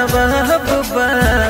जवाब बा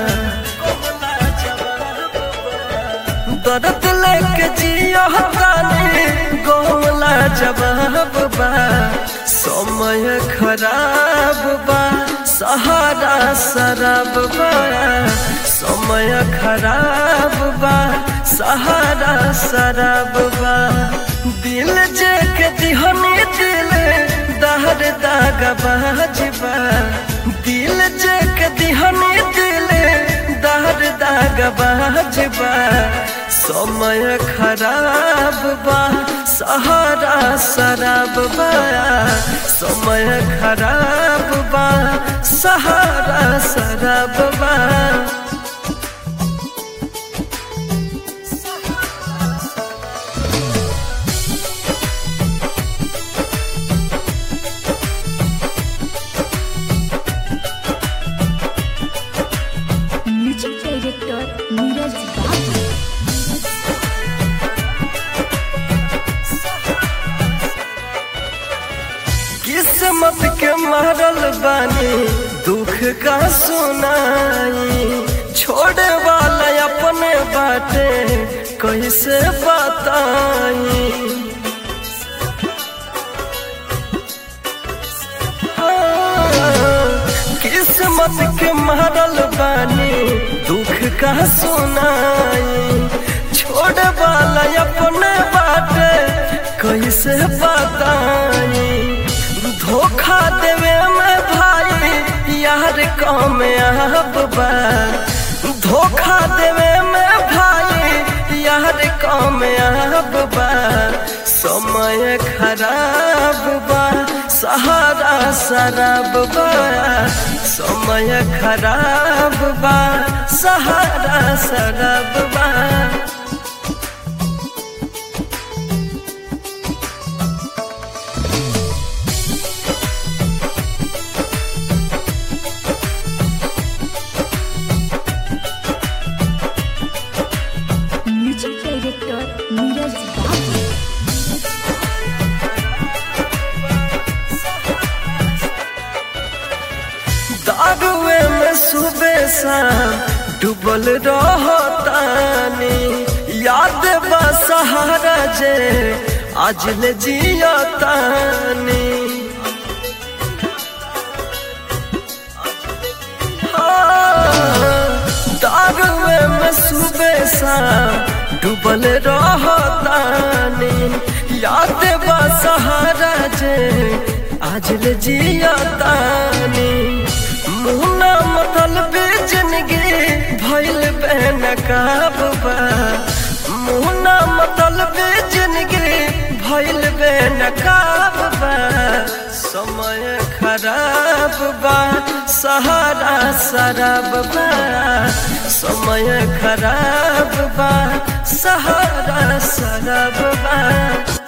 दर्द लेके जियो तानी गोला जवाब बा समय खराब बा सहारा शराब बा समय खराब बा सहारा शराब बा दिल जे के दिहनी दिल दहर दाग बाजबा दिल जे के दिहनी दिल दहर दाग बाजबा समय खराब बा सहारा शराब बा समय खराब बा सहारा शराब बा म्यूजिक डायरेक्टर नीरज बाबू किस्मत के मारल बानी दुख का सुनाई छोड़े वाला अपने बाटे कैसे बताई हाँ, किस्मत के मारल बानी दुख का सुनाई छोड़े वाला अपने बाटे कैसे बताई धोखा देवे में भाई यार कम अब बा धोखा देवे में भाई यार कम अब बा समय खराब बा सहारा शराब बा समय खराब बा सहारा शराब बा म्यूजिक डायरेक्टर नीरज बाबू दारुए में सुबह शाम डूबल रहतानी याद बा सहारा जे आज ले जियतानी हाँ, दारुए में सुबह शाम डूबल रहतानी याद बा सहारा जे आज ले जियतानी मुहना मतलब जिंदगी भइल बेनकाब बा मुहना मतलब जिंदगी भइल बेनकाब बा समय खराब बा सहारा शराब बा समय खराब बा सहारा शराब बा